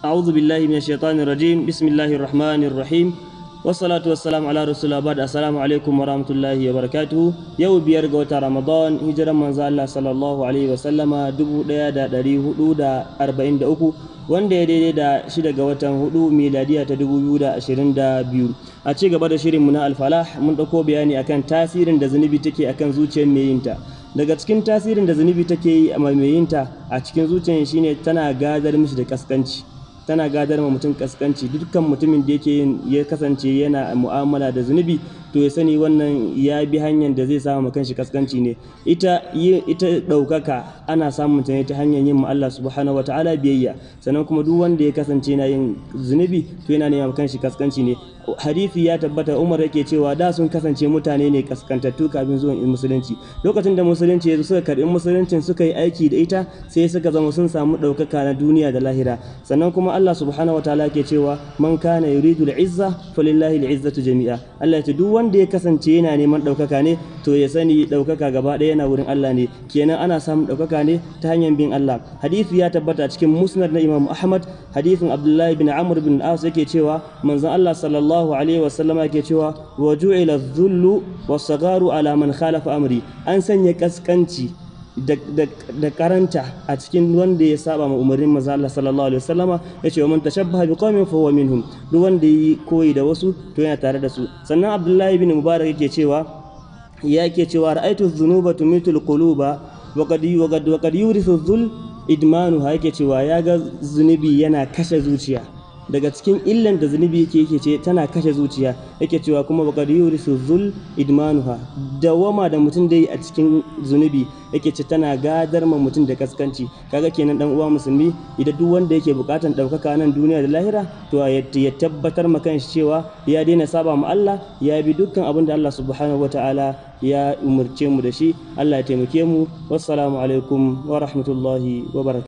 أعوذ بالله من الشيطان الرجيم بسم الله الرحمن الرحيم والصلاة والسلام على رسول الله بعد السلام عليكم ورحمة الله وبركاته يوم بيار غوتا رمضان هجرة من الله صلى الله عليه وسلم دبو ديا دا داري هدو دا أربعين دا أكو wanda ya daidai da shida ga watan hudu miladiya ta dubu biyu da ashirin da biyu a ci gaba da shirinmu na alfalah mun ɗauko bayani akan tasirin da zunubi take akan zuciyar mai yinta daga cikin tasirin da zunubi take yi a mai yinta a cikin zuciyar shine tana gadar mishi da kaskanci tana gadar ma mutum kaskanci dukkan mutumin da yake yin ya kasance yana mu'amala da zunubi to ya sani wannan ya bi hanyar da zai samu kanshi kaskanci ne ita ita ɗaukaka ana samun ta ne ta hanyar yin ma Allah subhanahu wataala biyayya sannan kuma duk wanda ya kasance yana yin zunubi to yana neman kanshi kaskanci ne hadisi ya tabbata Umar yake cewa da sun kasance mutane ne kaskantattu kafin zuwan musulunci lokacin da musulunci ya suka karbi musuluncin suka yi aiki da ita sai suka zama sun samu ɗaukaka na duniya da lahira sannan kuma Allah subhanahu wataala ke cewa man kana yuridu al-izza falillahi al-izzatu jami'a Allah ya ce duk wanda ya kasance yana neman ɗaukaka ne to ya sani ɗaukaka gaba ɗaya yana wurin Allah ne kenan ana samun ɗaukaka ne ta hanyar bin Allah hadisi ya tabbata cikin musnad na Imam Ahmad hadisin Abdullahi bin Amr bin As yake cewa manzon Allah sallallahu alaihi wa sallam yake cewa wa ju'ila dhullu was-sagharu ala man khalafa amri an sanya kaskanci da karanta a cikin wanda ya saba ma umarnin manzo Allah sallallahu alaihi wasallama yace wa man tashabbaha bi qaumin fa huwa minhum duk wanda yi koyi da wasu to yana tare da su sannan Abdullahi bin Mubarak yake cewa yake cewa ra'aytu dhunuba tumitul quluba wa qad wa qad wa qad yurithu dhul idmanuha yake cewa ya ga zunubi yana kashe zuciya daga cikin illan da zunubi yake yake ce tana kashe zuciya yake cewa kuma bakar yurisu zul idmanuha dawama da mutum dai a cikin zunubi yake ce tana gadar ma mutum da kaskanci kaga kenan dan uwa musulmi idan duk wanda yake bukatan daukaka nan duniya da lahira to ya tabbatar ma kanshi cewa ya daina saba ma Allah ya bi dukkan abin da Allah subhanahu wataala ya umurce mu da shi Allah ya taimake mu wassalamu alaikum wa rahmatullahi wa barakatuh